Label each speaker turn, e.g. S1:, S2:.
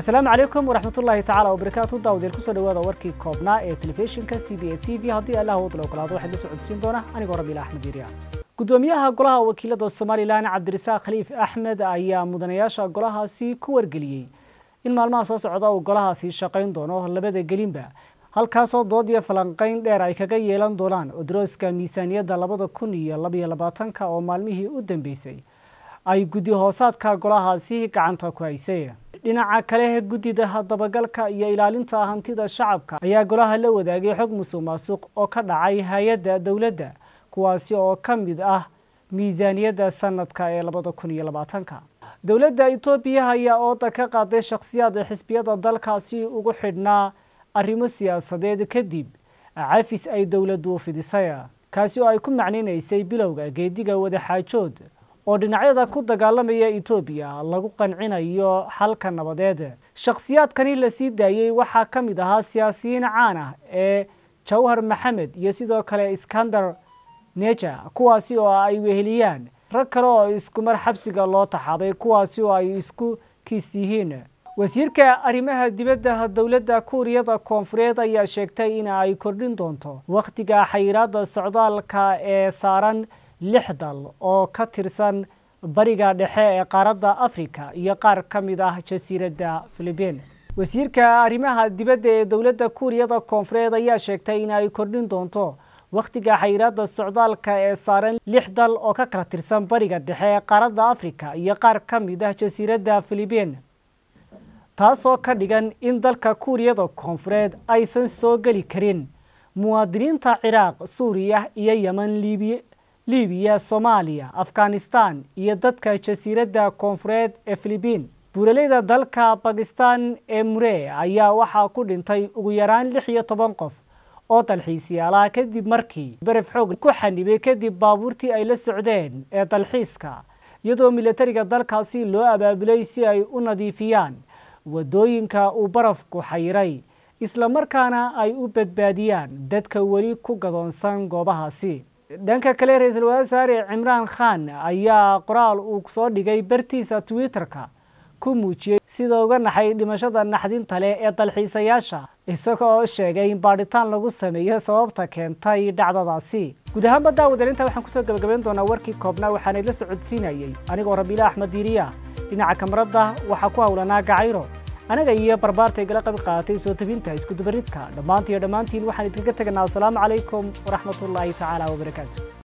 S1: asalaamu calaykum waraxmatullaahi tacaala wabarakaatu daawadiel kusoo dhawaada warkii koobnaa ee telefishinka c b a t v haddii allah wadla ogolaado waxaad la socodsiin doona anigoo rabiila axmed yiriya gudoomiyaha golaha wakiilada somalilan cabdirasaaq khaliif axmed ayaa mudanayaasha golahaasi ku wargeliyey in maalmaha soo socda uu golahaasi shaqayn doono labada gelinba halkaasoo dood iyo falanqayn dheer ay kaga yeelan doonaan odrooska miisaaniyadda labada kun iyo labaiyo labaatanka oo maalmihii u dambeysay ay guddi hoosaadka golahaasi gacanta ku haysay dhinaca kale guddida dabagalka iyo ilaalinta hantida shacabka ayaa golaha la wadaagay xog musuq maasuq oo ka dhacay hay-adda dowladda kuwaasi oo ka mid ah miisaaniyadda sanadka ee labada kun iyo labaatanka dowladda etoobiya ayaa ooda ka qaaday shakhsiyaad xisbiyada dalkaasi ugu xidhnaa arrimo siyaasadeed kadib cafis ay dowladdu fidisay kaasi oo ay ku macnaynaysay bilowga geediga wadaxaajood oo dhinacyada ku dagaalamaya etoobiya lagu qancinayo xalka nabadeed shakhsiyaadkani la sii daayey waxaa ka mid ahaa siyaasiyiin caan ah ee jawhar maxamed iyo sidoo kale iskandar neja kuwaasi oo ay weheliyaan rag kale oo iskumar xabsiga loo taxaabay kuwaasi oo ay isku kiis yihiin wasiirka arrimaha dibadda dowladda kuuriyada koonfureed ayaa sheegtay in ay kordhin doonto wakhtiga xayiraadda socdaalka ee saaran lix dal oo ka tirsan bariga dhexe ee qaaradda africa iyo qaar ka mid ah jasiiradda philibiin wasiirka arrimaha dibadda ee dowladda kuuriyada koonfureed ayaa sheegtay in ay kordhin doonto wakhtiga xayiraadda socdaalka ee saaran lix dal oo ka kala tirsan bariga dhexe ee qaaradda africa iyo qaar ka mid ah jasiiradda philibiin taasoo ka dhigan in dalka kuuriyada koonfureed aysan soo geli karin muwaadiniinta ciraaq suuriya iyo yeman libiya libiya soomaaliya afghanistan iyo dadka jasiiradda koonfureed ee philibiin buuraleyda dalka bakistan ee muree ayaa waxaa ku dhintay ugu yaraan lix iyo toban qof oo dalxiisyaalaha kadib markii beref xoog ku xanibay kadib baabuurtii ay la socdeen ee dalxiiska iyadoo milatariga dalkaasi loo abaabulay si ay u nadiifiyaan waddooyinka uu barafku xayiray islamarkaana ay u badbaadiyaan dadka weli ku gadoonsan goobahaasi dhanka kale ra-iisul wasaare cimraan khan ayaa qoraal uu soo dhigay bartiisa twitter-ka ku muujiyey sida uga naxay dhimashada naxdinta leh ee dalxiisayaasha isaga oo sheegay in baadhitaan lagu sameeyo sababta keentay dhacdadaasi guud ahaanba daawadalinta waxaan kusoo gabagabayn doonaa warkii koobnaa waxaanay la socodsiinayey anigoo rabiila axmed diiriya dhinaca kamarada waxaa ku howlanaa gacayro anaga iyo barbaarta igala qayb qaadatay soo tabinta iskudubaridka dhammaantiiyo dhammaantiin waxaan idinkaga teganaa asalaamu calaykum waraxmatullaahi tacaala wabarakaatu